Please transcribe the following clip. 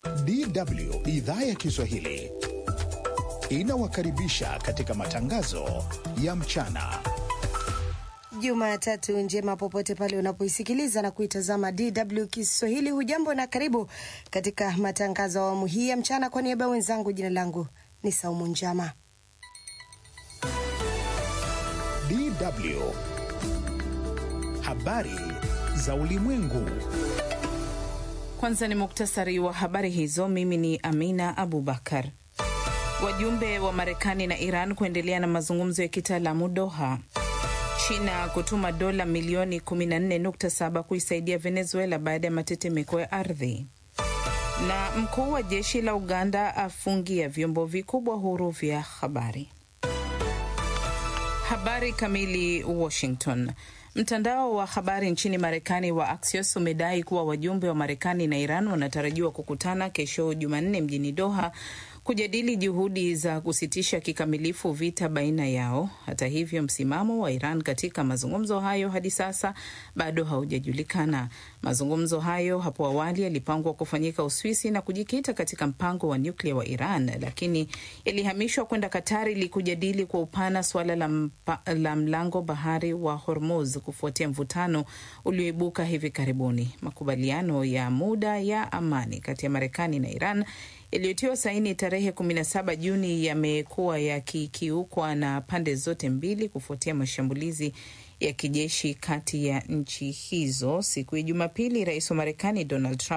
DW idhaa ya Kiswahili inawakaribisha katika matangazo ya mchana. Jumatatu njema popote pale unapoisikiliza na kuitazama DW Kiswahili. Hujambo na karibu katika matangazo ya awamu hii ya mchana. Kwa niaba ya wenzangu, jina langu ni Saumu Njama. DW habari za ulimwengu. Kwanza ni muktasari wa habari hizo. Mimi ni Amina Abubakar. Wajumbe wa Marekani na Iran kuendelea na mazungumzo ya kitaalamu Doha. China kutuma dola milioni 14.7 kuisaidia Venezuela baada ya matetemeko ya ardhi. Na mkuu wa jeshi la Uganda afungia vyombo vikubwa huru vya habari. Habari kamili. Washington. Mtandao wa habari nchini Marekani wa Axios umedai kuwa wajumbe wa Marekani na Iran wanatarajiwa kukutana kesho Jumanne mjini Doha kujadili juhudi za kusitisha kikamilifu vita baina yao. Hata hivyo, msimamo wa Iran katika mazungumzo hayo hadi sasa bado haujajulikana. Mazungumzo hayo hapo awali yalipangwa kufanyika Uswisi na kujikita katika mpango wa nyuklia wa Iran, lakini yalihamishwa kwenda Katari ili kujadili kwa upana suala la, la mlango bahari wa Hormuz kufuatia mvutano ulioibuka hivi karibuni. Makubaliano ya muda ya amani kati ya Marekani na Iran yaliyotiwa saini tarehe 17 Juni yamekuwa yakikiukwa na pande zote mbili kufuatia mashambulizi ya kijeshi kati ya nchi hizo. Siku ya Jumapili, rais wa Marekani Donald Trump